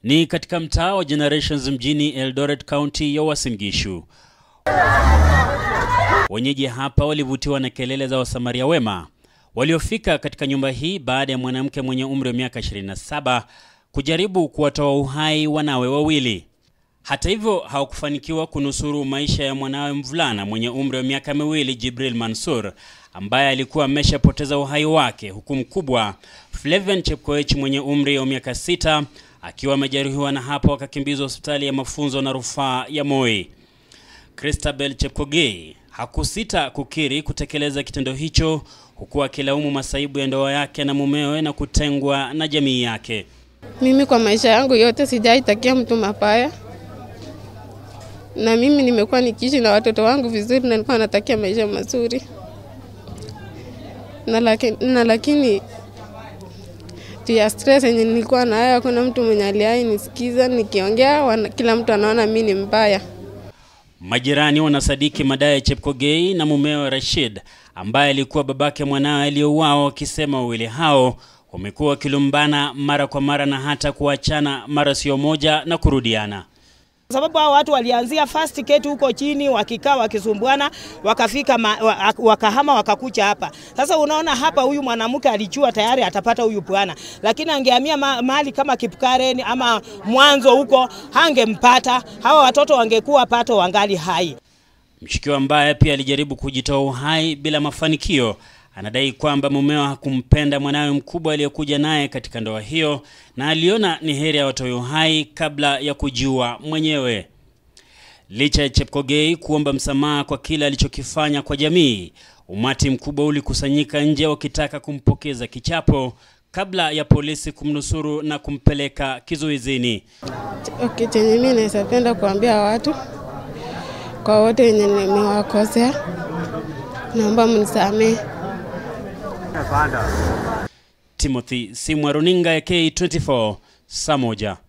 Ni katika mtaa wa Generations mjini Eldoret County ya Uasin Gishu. Wenyeji hapa walivutiwa na kelele za wasamaria wema waliofika katika nyumba hii baada ya mwanamke mwenye umri wa miaka 27 kujaribu kuwatoa uhai wanawe wawili. Hata hivyo hawakufanikiwa kunusuru maisha ya mwanawe mvulana mwenye umri wa miaka miwili Jibril Mansur ambaye alikuwa ameshapoteza uhai wake, huku mkubwa Flavian Chepkoech mwenye umri wa miaka sita akiwa amejeruhiwa na hapo akakimbizwa hospitali ya mafunzo na rufaa ya Moi. Christabel Chepkogei hakusita kukiri kutekeleza kitendo hicho huku akilaumu masaibu ya ndoa yake na mumewe na kutengwa na jamii yake. Mimi kwa maisha yangu yote sijaitakia mtu mabaya, na mimi nimekuwa nikiishi na watoto wangu vizuri, na nilikuwa natakia maisha mazuri na lakini, na lakini juu ya stress yenye nilikuwa nayo, hakuna mtu mwenye aliai nisikiza nikiongea, wana, kila mtu anaona mi ni mbaya. Majirani wanasadiki madai ya Chepkogei na mumewe Rashid ambaye alikuwa babake mwanawe aliyouawa, wakisema wawili hao wamekuwa wakilumbana mara kwa mara na hata kuachana mara sio moja na kurudiana. sababu hao watu walianzia first gate huko chini wakikaa wakisumbuana, wakafika ma, wa- wakahama wakakucha hapa. Sasa unaona hapa, huyu mwanamke alijua tayari atapata huyu bwana, lakini angehamia ma, mahali kama Kipkaren ama mwanzo huko hangempata. Hawa watoto wangekuwa pato wangali hai. Mshukiwa ambaye pia alijaribu kujitoa uhai bila mafanikio anadai kwamba mumeo hakumpenda mwanawe mkubwa aliyekuja naye katika ndoa hiyo na aliona ni heri awatoe uhai kabla ya kujiua mwenyewe. Licha ya Chepkogei kuomba msamaha kwa kile alichokifanya kwa jamii, umati mkubwa ulikusanyika nje wakitaka kumpokeza kichapo kabla ya polisi kumnusuru na kumpeleka kizuizini. Okay, chenye mi naweza penda kuambia watu kwa wote wenye nimewakosea, naomba mnisamehe. Timothy Simwa, runinga ya K24, saa moja.